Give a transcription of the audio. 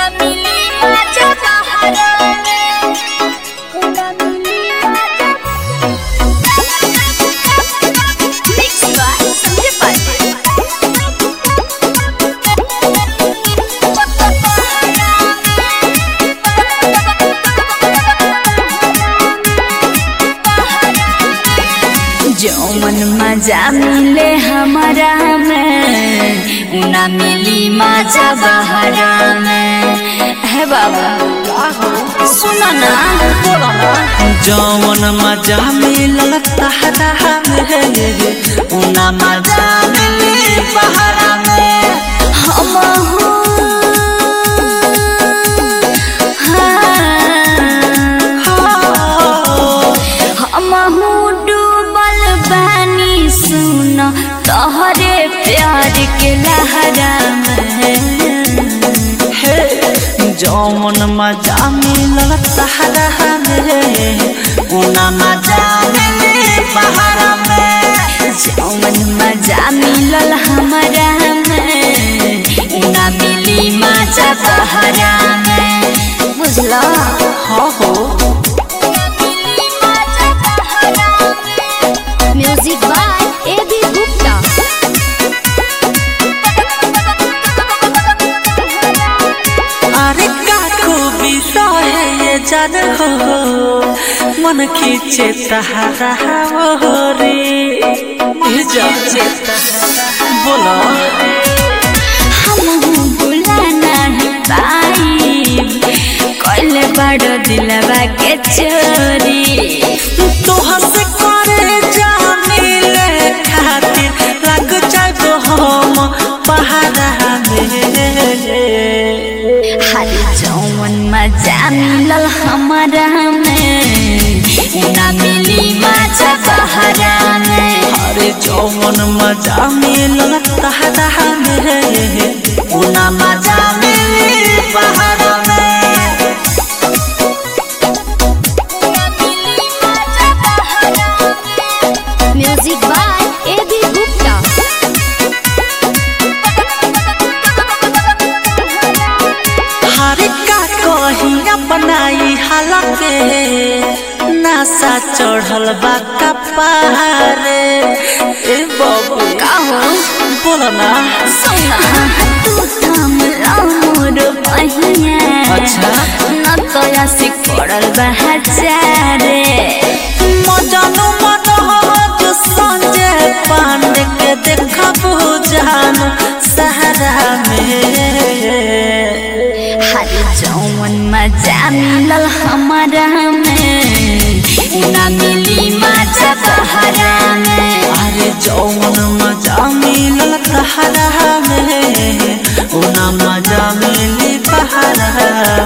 मिली मजा बहरा में ना मिली मजा मिक्स बाय संजय पांडे जौमन मजा मिले हमारा में ना मिली मजा बहरा में है बाबा सुनो ना बोलो ना जौन मजा मिलल तहरा में उना मजा मिली बहरा में हम हमहू डूबल बानी सुन तोहरे प्यार के लहरा में जौन मजा मिलल तहरा में उना मजा मिली बहरा में जौन मजा मिलल हमरा में ना मिली मजा बहरा में बुझला हो हो music by A B Gupta अरे का खूबी रहे ये जान हो मन खींचे तहरा हो रे ये जान बोला हमहू बुला नहीं पाई कल बड़ दिलवा के चोरी तोहर से करे जामिले खातिर लग जाबो हम पहाड़ा में हर जौन मजा मिलल हमारा में ना मिली मजा बहरा में अरे जौन मजा मिलल तहरा में उना मजा मिली पहाड़ा में music by A B Gupta हर का कहिया बनाई हालके नासा चढ़ल बा कपारे ए बाबू का हो बोला ना सोना तू थम मोर पहिया अच्छा। न तोया से पड़ल बा हजारे मजानो मनोज संजय पांडे के देखबू जान सहरा में हर जौन मजा मिलल हमारा में ना मिली मजा बहरा में अरे जौन मजा मिलल तहरा में उना मजा मिली पहाड़ा